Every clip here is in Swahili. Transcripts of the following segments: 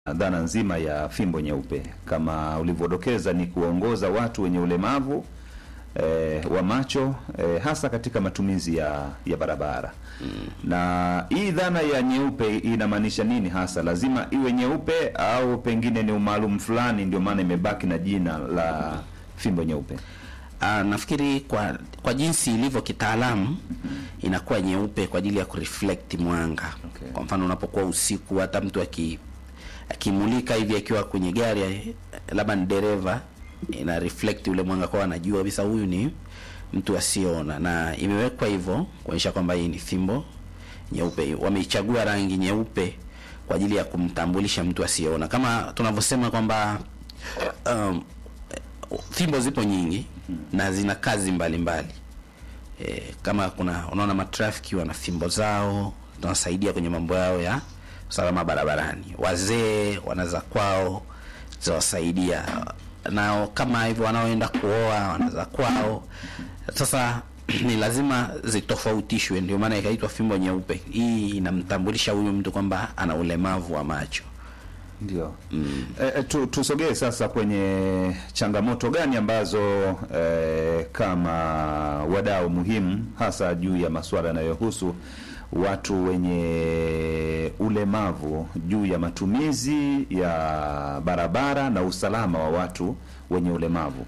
dhana nzima ya fimbo nyeupe kama ulivyodokeza, ni kuwaongoza watu wenye ulemavu eh, wa macho eh, hasa katika matumizi ya, ya barabara na hii dhana ya nyeupe inamaanisha nini hasa? Lazima iwe nyeupe au pengine ni umaalum fulani, ndio maana imebaki na jina la fimbo nyeupe? Ah, nafikiri kwa kwa jinsi ilivyo kitaalamu inakuwa nyeupe kwa ajili ya kureflect mwanga. Okay. Kwa mfano unapokuwa usiku, hata mtu aki akimulika hivi akiwa kwenye gari eh, labda ni dereva, ina reflect ule mwanga, kwa anajua kabisa huyu ni mtu asiyeona, na imewekwa hivyo kuonyesha kwamba hii ni fimbo nyeupe. Wameichagua rangi nyeupe kwa ajili ya kumtambulisha mtu asiyeona, kama tunavyosema kwamba um, fimbo zipo nyingi na zina kazi mbalimbali e, kama kuna unaona matrafiki wana fimbo zao zinawasaidia kwenye mambo yao ya usalama barabarani. Wazee wana za kwao zawasaidia, nao kama hivyo wanaoenda kuoa wana za kwao. Sasa ni lazima zitofautishwe, ndio maana ikaitwa fimbo nyeupe. Hii inamtambulisha huyu mtu kwamba ana ulemavu wa macho. Ndio. E, e, tu, tusogee sasa kwenye changamoto gani ambazo e, kama wadau muhimu hasa juu ya masuala yanayohusu watu wenye ulemavu juu ya matumizi ya barabara na usalama wa watu wenye ulemavu.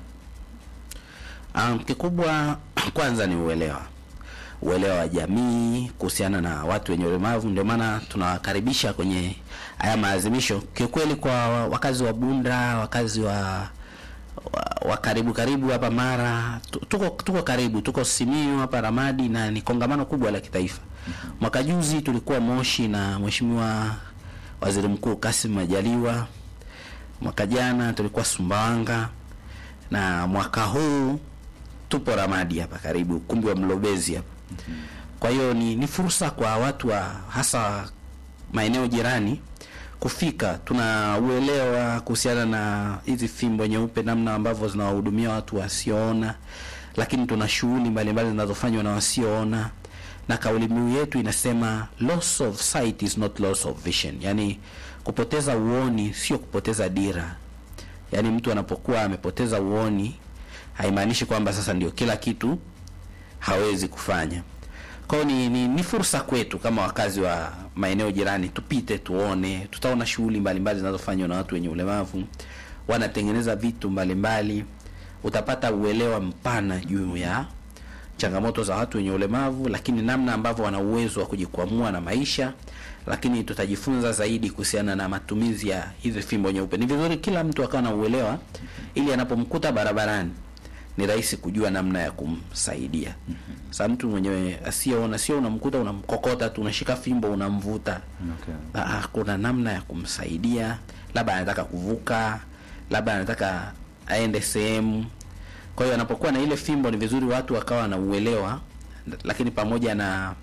Um, kikubwa kwanza ni uelewa, uelewa wa jamii kuhusiana na watu wenye ulemavu. Ndio maana tunawakaribisha kwenye haya maadhimisho. Kiukweli, kwa wakazi wa Bunda, wakazi wa wa, wa karibu karibu hapa Mara, tu- tuko tuko karibu, tuko Simiyu hapa Ramadi, na ni kongamano kubwa la kitaifa. Mwaka juzi tulikuwa Moshi na Mheshimiwa Waziri Mkuu Kassim Majaliwa. Mwaka jana tulikuwa Sumbawanga na mwaka huu tupo Ramadi hapa karibu, ukumbi wa Mlobezi hapa. Kwa hiyo ni, ni fursa kwa watu wa hasa maeneo jirani kufika. Tuna uelewa kuhusiana na hizi fimbo nyeupe, namna ambavyo zinawahudumia watu wasioona, lakini tuna shughuli mbalimbali zinazofanywa na wasioona, na kauli mbiu yetu inasema loss of sight is not loss of vision, yani kupoteza uoni sio kupoteza dira. Yaani mtu anapokuwa amepoteza uoni haimaanishi kwamba sasa ndio kila kitu hawezi kufanya. Kwa hiyo ni, ni, ni fursa kwetu kama wakazi wa maeneo jirani, tupite tuone, tutaona shughuli mbalimbali zinazofanywa na watu wenye ulemavu, wanatengeneza vitu mbalimbali. Utapata uelewa mpana juu ya changamoto za watu wenye ulemavu, lakini namna ambavyo wana uwezo wa kujikwamua na maisha. Lakini tutajifunza zaidi kuhusiana na matumizi ya hizi fimbo nyeupe. Ni vizuri kila mtu akawa na uelewa, ili anapomkuta barabarani ni rahisi kujua namna ya kumsaidia. Sasa mtu mwenyewe asiyeona, sio unamkuta unamkokota tu, unashika fimbo unamvuta. Okay. Ah, kuna namna ya kumsaidia, labda anataka kuvuka, labda anataka aende sehemu. Kwa hiyo anapokuwa na ile fimbo, ni vizuri watu wakawa na uelewa, lakini pamoja na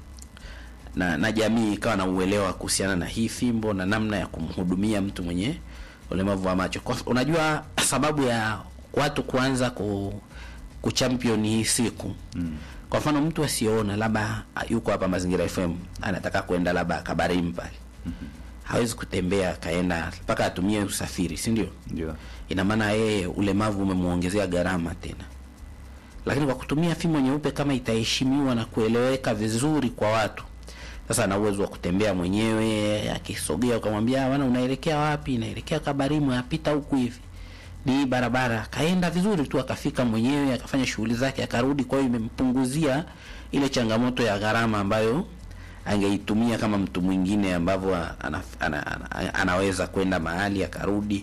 na, na jamii ikawa na uelewa kuhusiana na hii fimbo na namna ya kumhudumia mtu mwenye ulemavu wa macho. Kwa, unajua sababu ya watu kuanza ku kuchampion hii siku mm. Kwa mfano mtu asiyeona labda yuko hapa Mazingira FM anataka kwenda labda Kabarim pale mm-hmm. Hawezi kutembea akaenda mpaka atumie usafiri, si ndio? Ndio. Ina maana yeye ulemavu umemuongezea gharama tena, lakini kwa kutumia fimbo nyeupe kama itaheshimiwa na kueleweka vizuri kwa watu, sasa ana uwezo wa kutembea mwenyewe. Akisogea ukamwambia bwana, unaelekea wapi? Naelekea Kabarimu, yapita huku hivi, ni hii barabara. Akaenda vizuri tu, akafika mwenyewe, akafanya shughuli zake, akarudi. Kwa hiyo imempunguzia ile changamoto ya gharama ambayo angeitumia kama mtu mwingine ambavyo ana, ana, ana, anaweza kwenda mahali akarudi.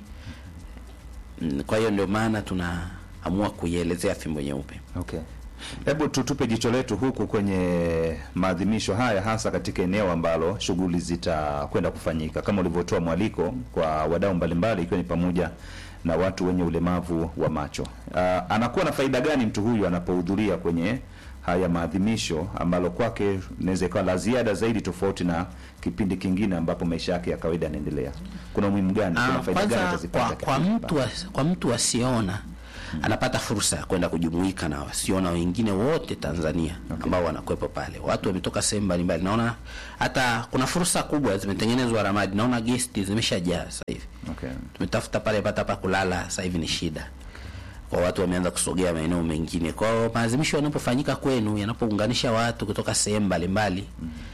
Mm, Kwa hiyo ndio maana tunaamua kuielezea fimbo nyeupe. Okay. Hebu tutupe jicho letu huku kwenye maadhimisho haya hasa katika eneo ambalo shughuli zitakwenda kufanyika kama ulivyotoa mwaliko kwa wadau mbalimbali ikiwa ni pamoja na watu wenye ulemavu wa macho. Uh, anakuwa na faida gani mtu huyu anapohudhuria kwenye haya maadhimisho ambalo kwake inaweza ikawa la ziada zaidi tofauti na kipindi kingine ambapo maisha yake ya kawaida yanaendelea? Kuna umuhimu gani? Kuna Ah, faida gani kwanza atazipata kwa, kwa katika- mtu as, kwa mtu asiona anapata fursa ya kwenda kujumuika na wasiona wengine wote Tanzania ambao wanakuwepo pale. Watu wametoka sehemu mbalimbali, naona hata kuna fursa kubwa zimetengenezwa Ramadi, naona gesti zimeshajaa sasa hivi. Okay. Tumetafuta pale pata pa kulala, sasa hivi ni shida kwa watu wameanza kusogea maeneo mengine. Kwa hiyo maadhimisho yanapofanyika kwenu, yanapounganisha watu kutoka sehemu mbalimbali,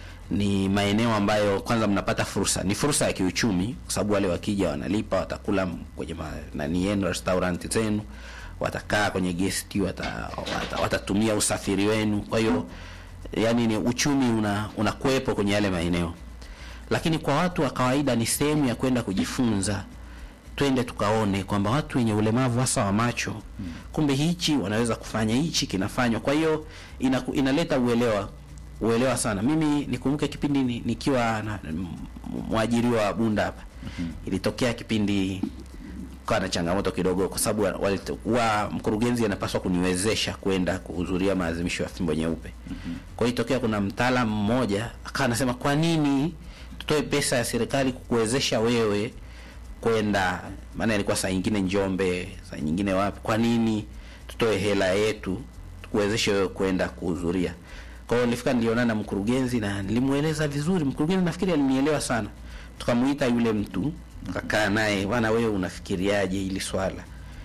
ni maeneo ambayo kwanza mnapata fursa, ni fursa ya kiuchumi, kwa sababu wale wakija wanalipa, watakula kwenye ma- nani yenu restaurant zenu, watakaa kwenye guest, wata, wata, watatumia usafiri wenu. Kwa hiyo yani ni uchumi una unakuwepo kwenye yale maeneo, lakini kwa watu wa kawaida ni sehemu ya kwenda kujifunza twende tukaone kwamba watu wenye ulemavu hasa wa macho kumbe hichi wanaweza kufanya hichi kinafanywa. Kwa hiyo ina, inaleta uelewa uelewa sana. Mimi nikumbuke kipindi ni- nikiwa na m- mwajiriwa wa Bunda hapa ilitokea kipindi kwa na changamoto kidogo, kwa sababu wa- walite- wa mkurugenzi anapaswa kuniwezesha kwenda kuhudhuria maadhimisho ya fimbo nyeupe. Kwa hiyo itokea kuna mtaalamu mmoja akawa anasema, kwa nini tutoe pesa ya serikali kukuwezesha wewe kwenda maana ilikuwa saa nyingine Njombe, saa nyingine wapi. Kwa nini tutoe hela yetu tukuwezeshe wewe kwenda kuhudhuria? Kwa hiyo nilifika, nilionana na mkurugenzi na nilimweleza vizuri. Mkurugenzi nafikiri alinielewa sana, tukamuita yule mtu akakaa naye, bwana, wewe unafikiriaje hili swala?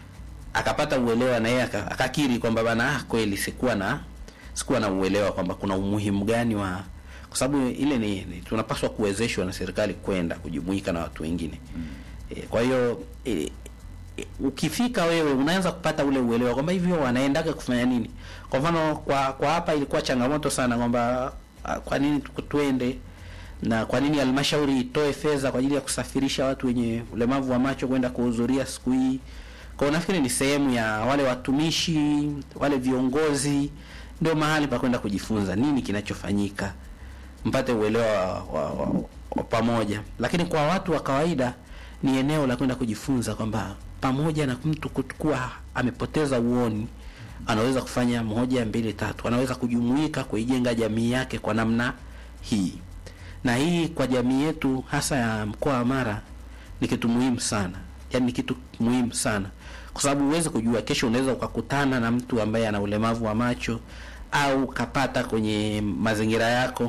Akapata uelewa na yeye aka- akakiri kwamba bana, ah, kweli sikuwa na sikuwa na uelewa kwamba kuna umuhimu gani wa kwa sababu ile ni, ni tunapaswa kuwezeshwa na serikali kwenda kujumuika na watu wengine e, kwa hiyo e, e, ukifika wewe unaanza kupata ule uelewa kwamba hivyo wanaendaga kufanya nini. Kwa mfano kwa kwa hapa ilikuwa changamoto sana kwamba ah, kwa nini tuku- tuende na kwa nini halmashauri itoe fedha kwa ajili ya kusafirisha watu wenye ulemavu wa macho kwenda kuhudhuria siku hii. Kwa hiyo nafikiri ni sehemu ya wale watumishi, wale viongozi, ndio mahali pa kwenda kujifunza nini kinachofanyika, mpate uelewa wa, wa, wa, wa pamoja. Lakini kwa watu wa kawaida ni eneo la kwenda kujifunza kwamba pamoja na mtu kuwa amepoteza uoni, anaweza kufanya moja mbili tatu, anaweza kujumuika kuijenga jamii yake kwa namna hii na hii kwa jamii yetu hasa ya mkoa wa Mara ni kitu muhimu sana, yaani ni kitu muhimu sana kwa sababu huwezi kujua kesho, unaweza ukakutana na mtu ambaye ana ulemavu wa macho au ukapata kwenye mazingira yako.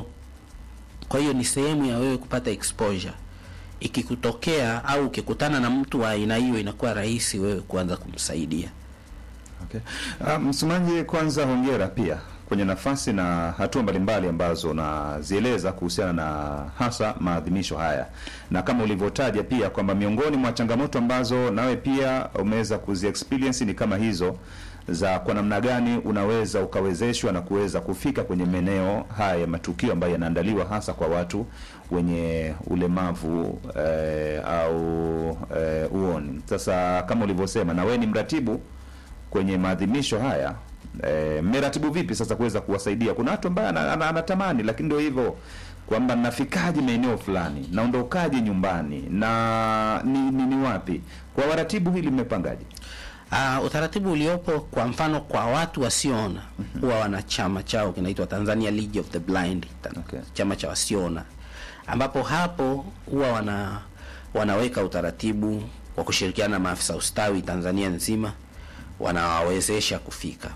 Kwa hiyo ni sehemu ya wewe kupata exposure. Ikikutokea au ukikutana na mtu wa aina hiyo, inakuwa rahisi wewe kuanza kumsaidia. Okay. Uh, msomaji, kwanza hongera pia kwenye nafasi na hatua mbalimbali ambazo unazieleza kuhusiana na hasa maadhimisho haya, na kama ulivyotaja pia kwamba miongoni mwa changamoto ambazo nawe pia umeweza kuzi experience ni kama hizo za kwa namna gani unaweza ukawezeshwa na kuweza kufika kwenye maeneo haya ya matukio ambayo yanaandaliwa hasa kwa watu wenye ulemavu eh, au eh, uoni. Sasa kama ulivyosema, na wewe ni mratibu kwenye maadhimisho haya eh, mmeratibu vipi sasa kuweza kuwasaidia? Kuna watu ambaye ana- ana- anatamani, lakini ndio hivyo kwamba nafikaje maeneo fulani, naondokaje nyumbani na ni, ni, ni wapi? Kwa waratibu hili mmepangaje? Uh, utaratibu uliopo kwa mfano kwa watu wasioona huwa wana chama chao kinaitwa Tanzania League of the Blind, ta- Okay. chama cha wasioona, ambapo hapo huwa wana wanaweka utaratibu wa kushirikiana na maafisa ustawi Tanzania nzima, wanawawezesha kufika.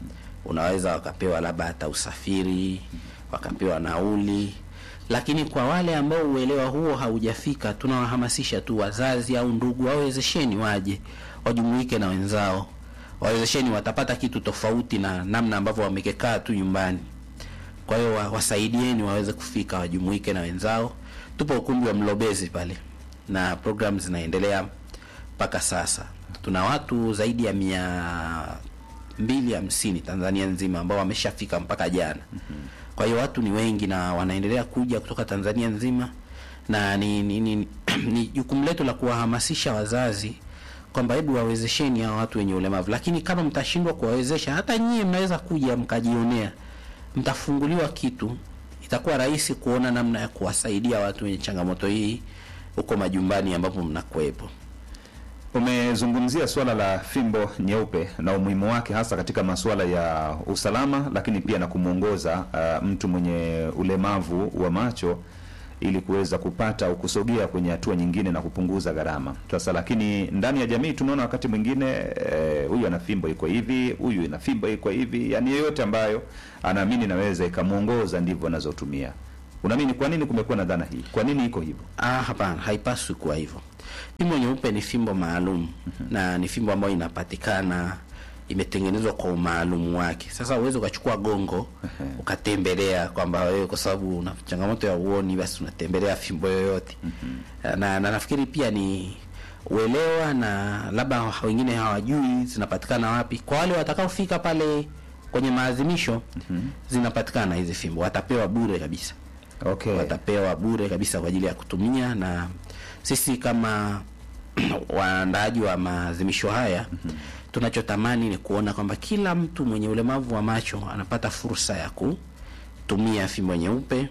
Unaweza wakapewa labda hata usafiri, wakapewa nauli, lakini kwa wale ambao uelewa huo haujafika, tunawahamasisha tu wazazi au ndugu, wawezesheni waje wajumuike na wenzao, wawezesheni, watapata kitu tofauti na namna ambavyo wamekekaa tu nyumbani. Kwa hiyo wa- wasaidieni waweze kufika, wajumuike na wenzao. Tupo ukumbi wa Mlobezi pale na program zinaendelea mpaka sasa. Tuna watu zaidi ya mia mbili hamsini Tanzania nzima ambao wameshafika mpaka jana. Kwa hiyo watu ni wengi na wanaendelea kuja kutoka Tanzania nzima, na ni ni ni, ni jukumu letu la kuwahamasisha wazazi kwamba hebu wawezesheni hao watu wenye ulemavu, lakini kama mtashindwa kuwawezesha, hata nyie mnaweza kuja mkajionea, mtafunguliwa kitu, itakuwa rahisi kuona namna ya kuwasaidia watu wenye changamoto hii huko majumbani ambapo mnakuwepo. Umezungumzia suala la fimbo nyeupe na umuhimu wake hasa katika masuala ya usalama, lakini pia na kumwongoza uh, mtu mwenye ulemavu wa macho ili kuweza kupata au kusogea kwenye hatua nyingine na kupunguza gharama. Sasa lakini ndani ya jamii tunaona wakati mwingine eh, huyu ana fimbo iko hivi, huyu ina fimbo iko hivi, yani yoyote ambayo anaamini naweza ikamwongoza ndivyo anazotumia. Unaamini kwa nini kumekuwa na dhana hii? Kwa nini iko hivyo? Ah, hapana, haipaswi kuwa hivyo. Fimbo nyeupe ni fimbo maalum na ni fimbo ambayo inapatikana imetengenezwa kwa umaalumu wake. Sasa uweze ukachukua gongo ukatembelea kwamba wewe kwa sababu una changamoto ya uoni basi unatembelea fimbo yoyote. Na, na nafikiri pia ni uelewa na labda wengine hawajui zinapatikana wapi. Kwa wale watakaofika pale kwenye maadhimisho zinapatikana hizi fimbo, watapewa bure kabisa Okay. watapewa bure kabisa kwa ajili ya kutumia, na sisi kama waandaaji wa maadhimisho haya tunachotamani ni kuona kwamba kila mtu mwenye ulemavu wa macho anapata fursa ya kutumia fimbo nyeupe,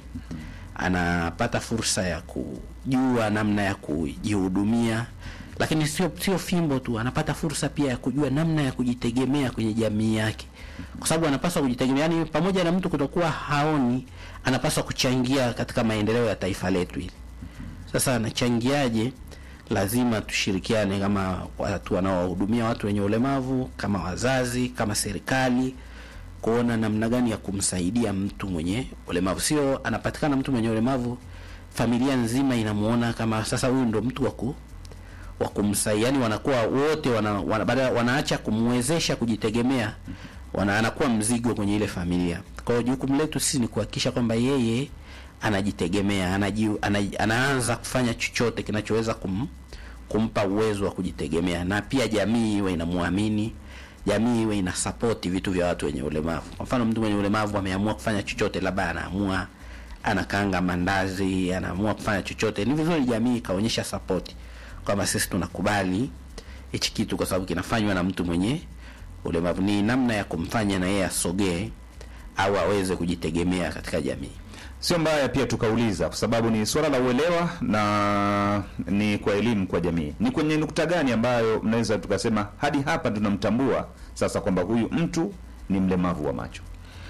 anapata fursa ya kujua namna ya kujihudumia, lakini sio sio fimbo tu, anapata fursa pia ya kujua namna ya kujitegemea kwenye jamii yake, kwa sababu anapaswa kujitegemea. Yani, pamoja na mtu kutokuwa haoni, anapaswa kuchangia katika maendeleo ya taifa letu hili. Sasa anachangiaje? Lazima tushirikiane kama watu wanaowahudumia watu wenye ulemavu, kama wazazi, kama serikali, kuona namna gani ya kumsaidia mtu mwenye ulemavu. Sio anapatikana mtu mwenye ulemavu, familia nzima inamuona kama sasa huyu ndo mtu wa ku wa kumsaidia, yani wanakuwa wote wana, wana, baada wanaacha kumwezesha kujitegemea, wana anakuwa mzigo kwenye ile familia. Kwa hiyo jukumu letu sisi ni kuhakikisha kwamba yeye anajitegemea, anaji, ana, anaanza kufanya chochote kinachoweza kum, kumpa uwezo wa kujitegemea, na pia jamii iwe inamwamini, jamii iwe ina support vitu vya watu wenye ulemavu. Kwa mfano, mtu mwenye ulemavu ameamua kufanya chochote, labda anaamua anakaanga mandazi, anaamua kufanya chochote, ni vizuri jamii ikaonyesha support kwamba sisi tunakubali hichi kitu kwa sababu kinafanywa na mtu mwenye ulemavu. Ni namna ya kumfanya na yeye asogee au aweze kujitegemea katika jamii. Sio mbaya pia tukauliza, kwa sababu ni suala la uelewa na ni kwa elimu kwa jamii. Ni kwenye nukta gani ambayo mnaweza tukasema hadi hapa tunamtambua sasa kwamba huyu mtu ni mlemavu wa macho?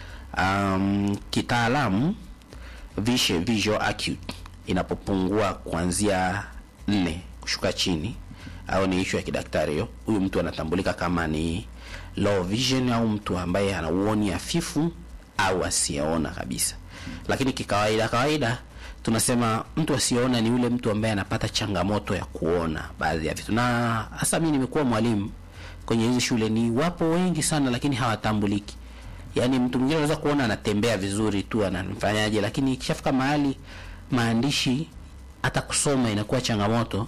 Um, kitaalamu vishe visual acute inapopungua kuanzia nne kushuka chini, au ni ishu ya kidaktari hiyo, huyu mtu anatambulika kama ni low vision au mtu ambaye ana uoni hafifu au asiyeona kabisa. Lakini kikawaida kawaida tunasema mtu asiyeona ni yule mtu ambaye anapata changamoto ya kuona baadhi ya vitu, na hasa mimi nimekuwa mwalimu kwenye hizi shule, ni wapo wengi sana, lakini hawatambuliki. Yaani mtu mwingine anaweza kuona anatembea vizuri tu anamfanyaje, lakini ikishafika mahali maandishi hata kusoma inakuwa changamoto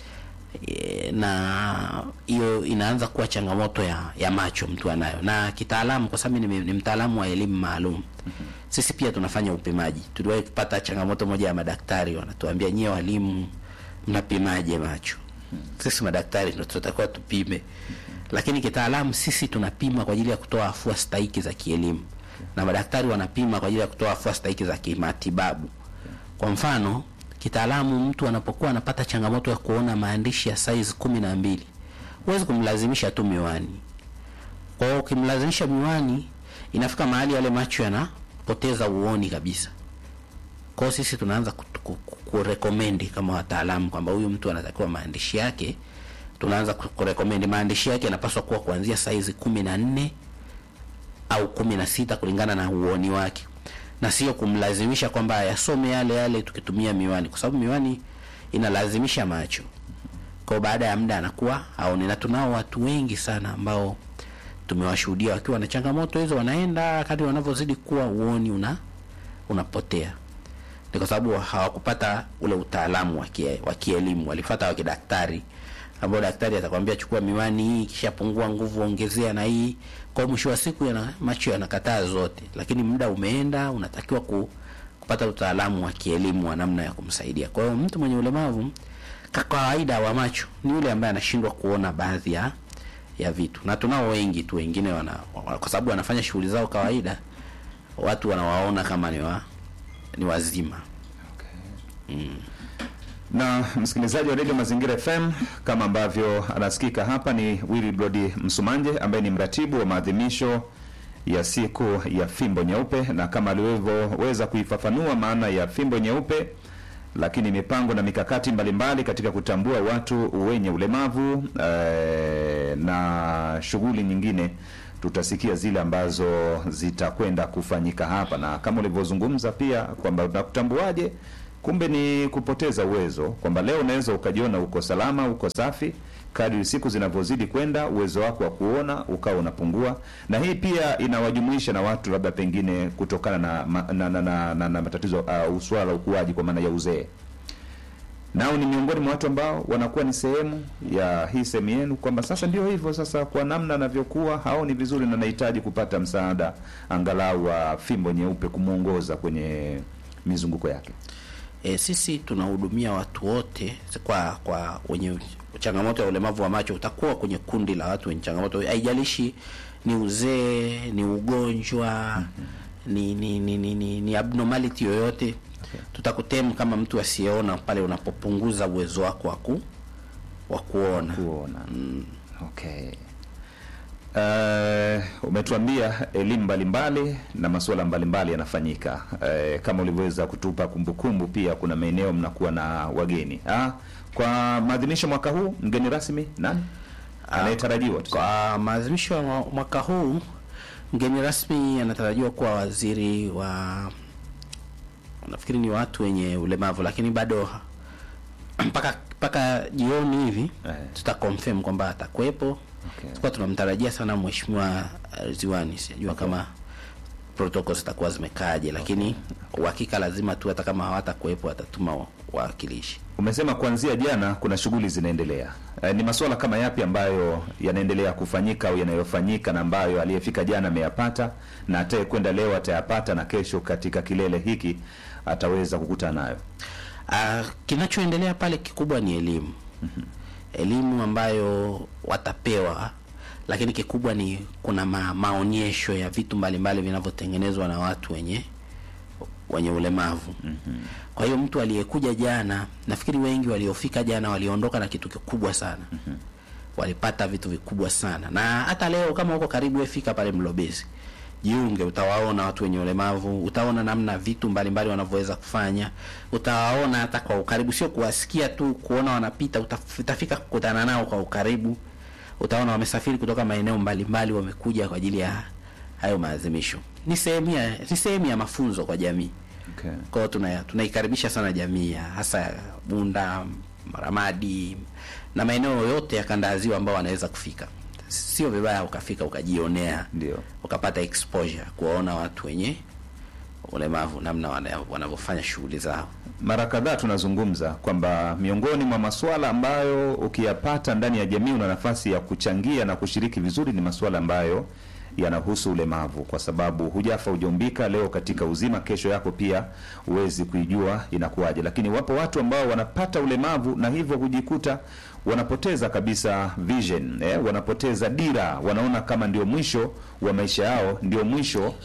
e, na hiyo inaanza kuwa changamoto ya, ya macho mtu anayo. Na kitaalamu, kwa sababu ni, ni mtaalamu wa elimu maalum, sisi pia tunafanya upimaji. Tuliwahi kupata changamoto moja ya madaktari, wanatuambia nyie walimu mnapimaje macho? Sisi madaktari ndio tunatakiwa tupime, lakini kitaalamu sisi tunapima kwa ajili ya kutoa afua stahiki za kielimu, na madaktari wanapima kwa ajili ya kutoa afua stahiki za kimatibabu. Kwa mfano kitaalamu mtu anapokuwa anapata changamoto ya kuona maandishi ya size kumi na mbili huwezi kumlazimisha tu miwani. Kwa hiyo ukimlazimisha miwani, inafika mahali yale macho yanapoteza uoni kabisa. Kwa hiyo sisi tunaanza kurekomendi kama wataalamu kwamba huyu mtu anatakiwa maandishi yake, tunaanza kurekomendi maandishi yake yanapaswa kuwa kuanzia size kumi na nne au kumi na sita kulingana na uoni wake na sio kumlazimisha kwamba ayasome yale yale tukitumia miwani, kwa sababu miwani inalazimisha macho. Kwa baada ya muda anakuwa aone, na tunao watu wengi sana ambao tumewashuhudia wakiwa na changamoto hizo, wanaenda kadri wanavyozidi kuwa uoni una unapotea. Ni kwa sababu hawakupata ule utaalamu wa kielimu, walifuata wa kidaktari ambao daktari atakwambia chukua miwani hii, kisha pungua nguvu, ongezea na hii. Kwa mwisho wa siku yana macho yanakataa zote, lakini muda umeenda, unatakiwa ku, kupata utaalamu wa kielimu wa namna ya kumsaidia. Kwa hiyo mtu mwenye ulemavu kwa kawaida wa macho ni yule ambaye anashindwa kuona baadhi ya ya vitu, na tunao wengi tu wengine wana, kwa sababu wanafanya shughuli zao kawaida, watu wanawaona kama ni wa, ni wazima okay. mm na msikilizaji wa redio Mazingira FM, kama ambavyo anasikika hapa ni Willy Brody Msumanje ambaye ni mratibu wa maadhimisho ya siku ya fimbo nyeupe, na kama alivyoweza kuifafanua maana ya fimbo nyeupe lakini mipango na mikakati mbalimbali katika kutambua watu wenye ulemavu eh, na shughuli nyingine tutasikia zile ambazo zitakwenda kufanyika hapa, na kama ulivyozungumza pia kwamba unakutambuaje, kumbe ni kupoteza uwezo, kwamba leo unaweza ukajiona uko salama, uko safi, kadri siku zinavyozidi kwenda uwezo wako wa kuona ukawa unapungua, na hii pia inawajumuisha na watu labda pengine kutokana na, ma- na, na, na, na, na matatizo uh, swala la ukuaji kwa maana ya uzee nao ni miongoni mwa watu ambao wanakuwa ni sehemu ya hii sehemu yenu, kwamba sasa ndio hivyo sasa, kwa namna anavyokuwa haoni vizuri na anahitaji kupata msaada angalau wa fimbo nyeupe kumwongoza kwenye mizunguko yake. E, sisi tunahudumia watu wote kwa kwa wenye changamoto ya ulemavu wa macho. Utakuwa kwenye kundi la watu wenye changamoto, haijalishi ni uzee, ni ugonjwa, ni ni ni, ni, ni, ni abnormality yoyote tutakutemu kama mtu asiyeona pale unapopunguza uwezo wako wa ku wa kuona. kuona okay. Uh, umetuambia elimu mbalimbali na masuala mbalimbali yanafanyika. Uh, kama ulivyoweza kutupa kumbukumbu, pia kuna maeneo mnakuwa na wageni ah, kwa maadhimisho mwaka huu mgeni rasmi nani anayetarajiwa? tuseme? Kwa maadhimisho ya mwa- mwaka huu mgeni rasmi anatarajiwa kuwa waziri wa nafikiri ni watu wenye ulemavu, lakini bado mpaka mpaka jioni hivi Eh. tuta confirm kwamba atakuwepo. Okay. Tulikuwa tunamtarajia sana mheshimiwa eh, Ziwani, sijajua kama protocols zitakuwa zimekaaje, lakini uhakika lazima tu, hata kama hawatakuwepo watatuma wa- wawakilishi. Umesema kuanzia jana kuna shughuli zinaendelea. E, ni masuala kama yapi ambayo yanaendelea kufanyika au yanayofanyika na ambayo aliyefika jana ameyapata na ataye kwenda leo atayapata na kesho katika kilele hiki ataweza kukutana nayo? Uh, kinachoendelea pale kikubwa ni elimu elimu ambayo watapewa, lakini kikubwa ni kuna ma, maonyesho ya vitu mbalimbali vinavyotengenezwa na watu wenye wenye ulemavu. Kwa hiyo mtu aliyekuja jana, nafikiri wengi waliofika jana waliondoka na kitu kikubwa sana. Walipata vitu vikubwa sana, na hata leo kama uko karibu, wewe fika pale Mlobezi, jiunge, utawaona watu wenye ulemavu, utaona namna vitu mbalimbali wanavyoweza kufanya, utawaona hata kwa ukaribu, sio kuwasikia tu, kuona wanapita, utaf- utafika kukutana nao kwa ukaribu, utaona wamesafiri kutoka maeneo mbalimbali, wamekuja kwa ajili ya hayo maadhimisho. Ni sehemu ya ni sehemu ya mafunzo kwa jamii. Okay. Kwa hiyo tuna tunaikaribisha sana jamii ya hasa ya Bunda, Ramadi na maeneo yote ya kanda ya ziwa ambao wanaweza kufika. Sio vibaya ukafika ukajionea, Ndio. ukapata exposure kuwaona watu wenye ulemavu namna wana- wanavyofanya shughuli zao. Mara kadhaa tunazungumza kwamba miongoni mwa masuala ambayo ukiyapata ndani ya jamii una nafasi ya kuchangia na kushiriki vizuri ni masuala ambayo yanahusu ulemavu, kwa sababu hujafa hujaumbika. Leo katika uzima, kesho yako pia huwezi kuijua inakuwaje. Lakini wapo watu ambao wanapata ulemavu na hivyo hujikuta wanapoteza kabisa vision eh, wanapoteza dira, wanaona kama ndio mwisho wa maisha yao, ndio mwisho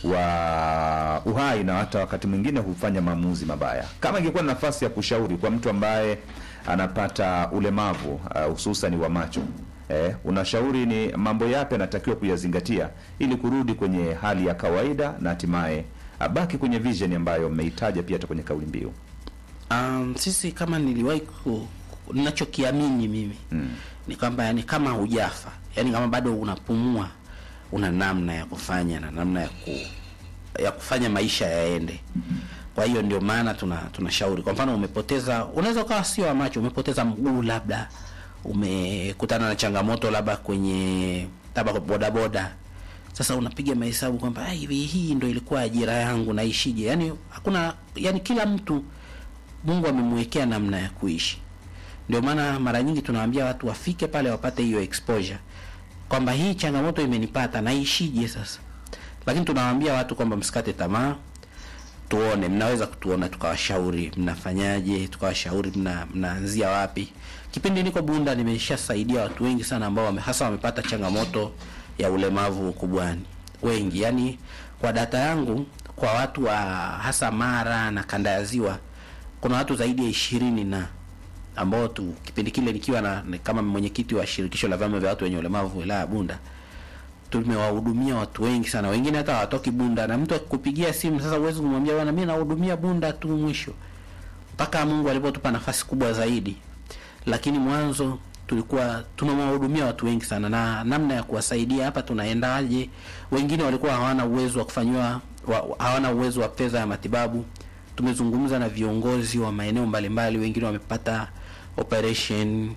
wa uhai na hata wakati mwingine hufanya maamuzi mabaya. Kama ingekuwa na nafasi ya kushauri kwa mtu ambaye anapata ulemavu uh, hususan wa macho eh, unashauri ni mambo yapi anatakiwa kuyazingatia ili kurudi kwenye hali ya kawaida na hatimaye abaki kwenye vision ambayo mmeitaja pia hata kwenye kauli mbiu? Um, sisi kama niliwahi ku- ku- ninachokiamini mimi Mm. ni kwamba yani kama hujafa, yani kama bado unapumua, una namna ya kufanya na namna ya ku, ya kufanya maisha yaende. Kwa hiyo ndio maana tuna tunashauri, kwa mfano umepoteza, unaweza ukawa sio wa macho, umepoteza mguu, labda umekutana na changamoto labda kwenye labda bodaboda sasa unapiga mahesabu kwamba "Ah, hivi hii ndo ilikuwa ajira yangu naishije? Yani hakuna, yani kila mtu Mungu amemwekea namna ya kuishi. Ndio maana mara nyingi tunawaambia watu wafike pale wapate hiyo exposure kwamba hii changamoto imenipata naishije sasa. Lakini tunawaambia watu kwamba msikate tamaa, tuone, mnaweza kutuona, tukawashauri mnafanyaje, tukawashauri mna, mnaanzia wapi. Kipindi niko Bunda nimeshasaidia watu wengi sana ambao wame, hasa wamepata changamoto ya ulemavu ukubwani, wengi yani, kwa data yangu kwa watu wa hasa Mara na kanda ya Ziwa kuna watu zaidi ya ishirini na ambao tu kipindi kile nikiwa na ni kama mwenyekiti wa shirikisho la vyama vya watu wenye ulemavu wilaya ya Bunda tumewahudumia watu wengi sana, wengine hata hawatoki Bunda, na mtu akikupigia simu sasa, huwezi kumwambia bwana, mimi nahudumia Bunda tu, mwisho mpaka Mungu alipotupa nafasi kubwa zaidi, lakini mwanzo tulikuwa tunawahudumia watu wengi sana, na namna ya kuwasaidia hapa tunaendaje, wengine walikuwa hawana uwezo wa kufanyiwa wa, hawana uwezo wa fedha ya matibabu. Tumezungumza na viongozi wa maeneo mbalimbali, wengine wamepata operation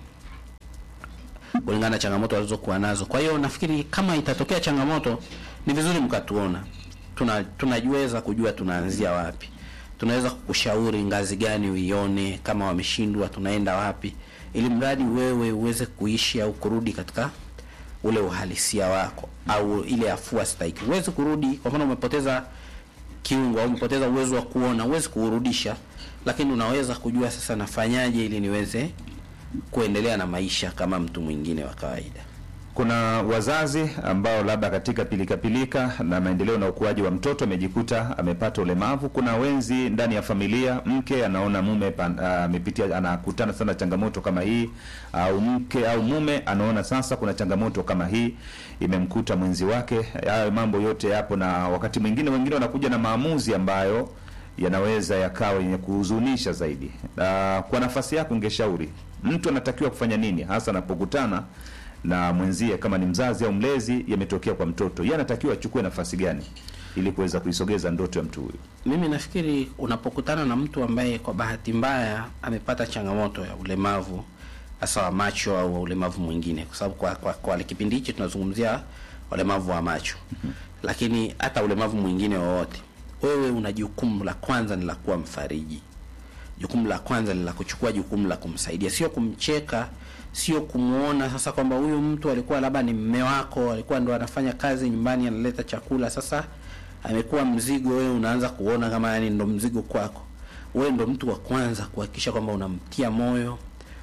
kulingana na changamoto walizokuwa nazo. Kwa hiyo nafikiri kama itatokea changamoto, ni vizuri mkatuona, tuna tunajiweza kujua tunaanzia wapi, tunaweza kukushauri ngazi gani uione, kama wameshindwa tunaenda wapi, ili mradi wewe uweze kuishi au kurudi katika ule uhalisia wako au ile afua stahiki. Huwezi kurudi, kwa mfano umepoteza kiungo au umepoteza uwezo wa kuona, huwezi kuurudisha, lakini unaweza kujua sasa nafanyaje ili niweze kuendelea na maisha kama mtu mwingine wa kawaida. Kuna wazazi ambao labda katika pilikapilika pilika na maendeleo na ukuaji wa mtoto amejikuta amepata ulemavu. Kuna wenzi ndani ya familia, mke anaona mume amepitia, anakutana sana changamoto kama hii, au mke au mume anaona sasa kuna changamoto kama hii imemkuta mwenzi wake. Hayo mambo yote yapo, na wakati mwingine wengine wanakuja na maamuzi ambayo yanaweza yakawa yenye kuhuzunisha zaidi. Na kwa nafasi yako, ungeshauri mtu anatakiwa kufanya nini hasa anapokutana na mwenzie, kama ni mzazi au mlezi, yametokea kwa mtoto, yeye anatakiwa achukue nafasi gani ili kuweza kuisogeza ndoto ya mtu huyu? Mimi nafikiri unapokutana na mtu ambaye kwa bahati mbaya amepata changamoto ya ulemavu hasa wa macho au ulemavu mwingine, kwa sababu kwa, kwa, kwa kipindi hichi tunazungumzia ulemavu wa macho mm-hmm. Lakini hata ulemavu mwingine wowote, wewe una jukumu la kwanza ni la kuwa mfariji. Jukumu la kwanza ni la kuchukua jukumu la kumsaidia, sio kumcheka, sio kumuona sasa kwamba huyu mtu alikuwa labda ni mme wako, alikuwa ndo anafanya kazi nyumbani, analeta chakula, sasa amekuwa mzigo. Wewe unaanza kuona kama yani ndo mzigo kwako. Wewe ndo mtu wa kwanza kuhakikisha kwamba unamtia moyo,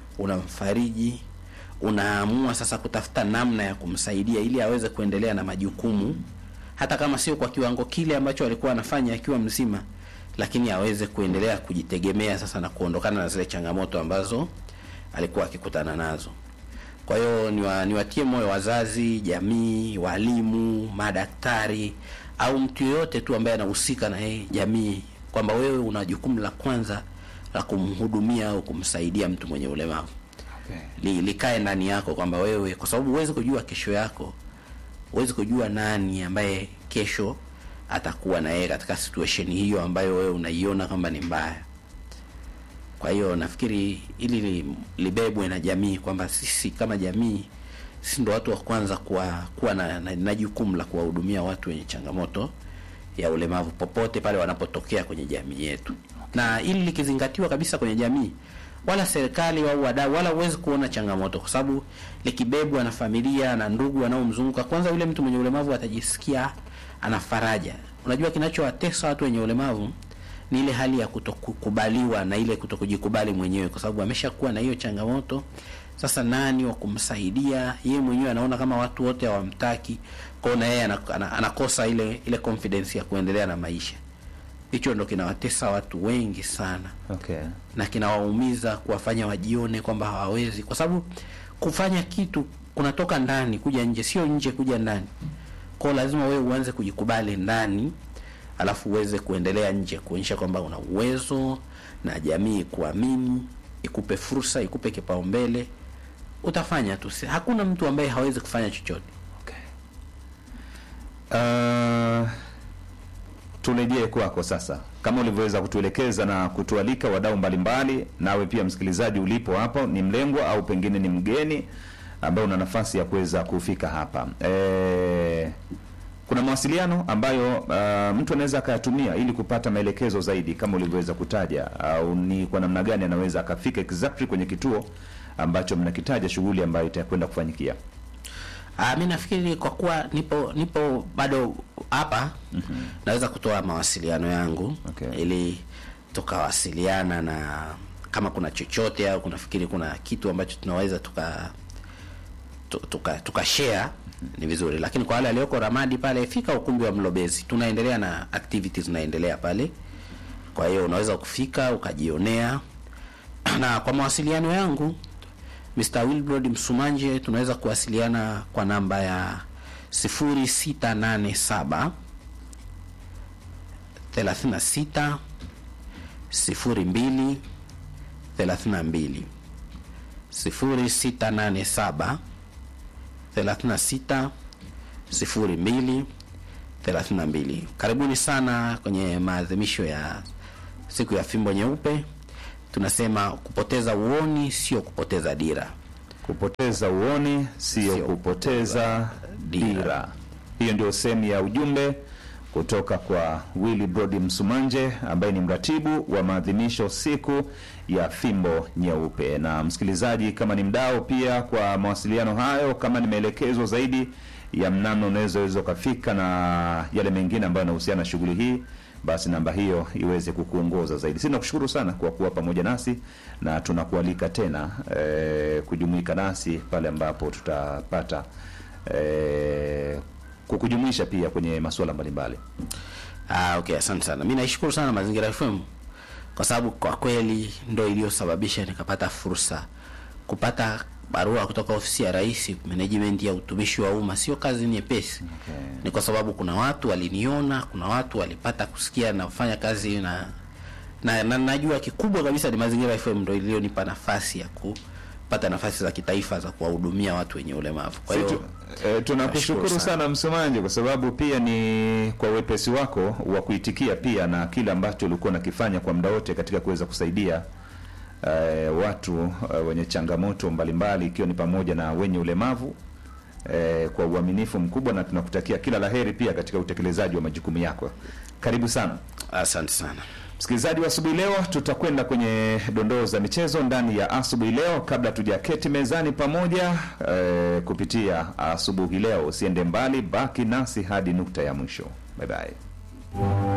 unamfariji, unaamua sasa kutafuta namna ya kumsaidia ili aweze kuendelea na majukumu, hata kama sio kwa kiwango kile ambacho alikuwa anafanya akiwa mzima, lakini aweze kuendelea kujitegemea sasa na kuondokana na zile changamoto ambazo alikuwa akikutana nazo. Kwa hiyo niwa, niwatie moyo wazazi, jamii, walimu, madaktari au mtu yeyote tu ambaye anahusika na yeye jamii, kwamba wewe una jukumu la kwanza la kumhudumia au kumsaidia mtu mwenye ulemavu. Okay. Li, likae ndani yako kwamba wewe, kwa sababu huwezi kujua kesho yako, huwezi kujua nani ambaye kesho atakuwa na yeye katika situation hiyo ambayo wewe unaiona kwamba ni mbaya. Kwa hiyo nafikiri ili li, libebwe na jamii kwamba sisi kama jamii sisi ndo watu wa kwanza kuwa, kuwa na, na, na jukumu la kuwahudumia watu wenye changamoto ya ulemavu popote pale wanapotokea kwenye jamii yetu, na ili likizingatiwa kabisa kwenye jamii, wala serikali au wadau wala huwezi kuona changamoto, kwa sababu likibebwa na familia na ndugu wanaomzunguka, kwanza yule mtu mwenye ulemavu atajisikia ana faraja. Unajua kinachowatesa watu wenye ulemavu ni ile hali ya kutokukubaliwa na ile kutokujikubali mwenyewe, kwa sababu ameshakuwa na hiyo changamoto. Sasa nani wa kumsaidia? Yeye mwenyewe anaona kama watu wote hawamtaki, kwa hiyo na yeye anakosa ile ile confidence ya kuendelea na maisha. Hicho ndo kinawatesa watu wengi sana, Okay. na kinawaumiza kuwafanya wajione kwamba hawawezi, kwa sababu kufanya kitu kunatoka ndani kuja nje, sio nje kuja ndani. Kwa hiyo lazima wewe uanze kujikubali ndani alafu uweze kuendelea nje kuonyesha kwamba una uwezo na jamii kuamini, ikupe fursa, ikupe kipaumbele, utafanya tu. Si- Hakuna mtu ambaye hawezi kufanya chochote. Okay. Uh, turejee kwako sasa, kama ulivyoweza kutuelekeza na kutualika wadau mbalimbali, nawe pia msikilizaji ulipo hapo, ni mlengwa au pengine ni mgeni ambaye una nafasi ya kuweza kufika hapa e, kuna mawasiliano ambayo uh, mtu anaweza akayatumia ili kupata maelekezo zaidi kama ulivyoweza kutaja, au ni kwa namna gani anaweza akafika exactly kwenye kituo ambacho mnakitaja, shughuli ambayo itakwenda kufanyikia. Ah, mi nafikiri kwa kuwa nipo nipo bado hapa naweza kutoa mawasiliano yangu Okay. ili tukawasiliana na kama kuna chochote au kunafikiri kuna kitu ambacho tunaweza tuka tu- tuka, tuka share ni vizuri, lakini kwa wale walioko Ramadi pale, fika ukumbi wa Mlobezi, tunaendelea na activities zinaendelea pale. Kwa hiyo unaweza kufika ukajionea, na kwa mawasiliano yangu Mr. Wilbrod Msumanje tunaweza kuwasiliana kwa namba ya 0687 36 02 32 0687 36 02 32. Karibuni sana kwenye maadhimisho ya siku ya fimbo nyeupe. Tunasema kupoteza uoni sio kupoteza dira. Kupoteza uoni sio Sio kupoteza dira. dira. Hiyo ndio sehemu ya ujumbe kutoka kwa Willy Brody Msumanje ambaye ni mratibu wa maadhimisho siku ya fimbo nyeupe. Na msikilizaji, kama ni mdau pia kwa mawasiliano hayo, kama ni maelekezo zaidi ya mnano unaweza weza ukafika na yale mengine ambayo yanahusiana na shughuli hii, basi namba hiyo iweze kukuongoza zaidi. Sisi nakushukuru sana kwa kuwa pamoja nasi na tunakualika tena eh, kujumuika nasi pale ambapo tutapata eh, kukujumuisha pia kwenye masuala mbalimbali. Ah, okay, asante sana. Mimi naishukuru sana Mazingira FM kwa sababu kwa kweli ndo iliyosababisha nikapata fursa kupata barua kutoka ofisi ya Rais, management ya utumishi wa umma. Sio kazi nyepesi Okay. ni kwa sababu kuna watu waliniona, kuna watu walipata kusikia nafanya kazi na na, na najua kikubwa kabisa ni Mazingira FM ndo iliyonipa nafasi ya kupata nafasi za kitaifa za kuwahudumia watu wenye ulemavu. Kwa Si hiyo tu- eh, tunakushukuru nashukuru sana. sana Msomaji kwa sababu pia ni kwa wepesi wako wa kuitikia pia na kile ambacho ulikuwa unakifanya kwa muda wote katika kuweza kusaidia eh, watu eh, wenye changamoto mbalimbali ikiwa ni pamoja na wenye ulemavu eh, kwa uaminifu mkubwa, na tunakutakia kila laheri pia katika utekelezaji wa majukumu yako. Karibu sana. asante sana. Msikilizaji wa asubuhi leo, tutakwenda kwenye dondoo za michezo ndani ya asubuhi leo. Kabla tujaketi mezani pamoja eh, kupitia asubuhi leo, usiende mbali, baki nasi hadi nukta ya mwisho. Bye bye.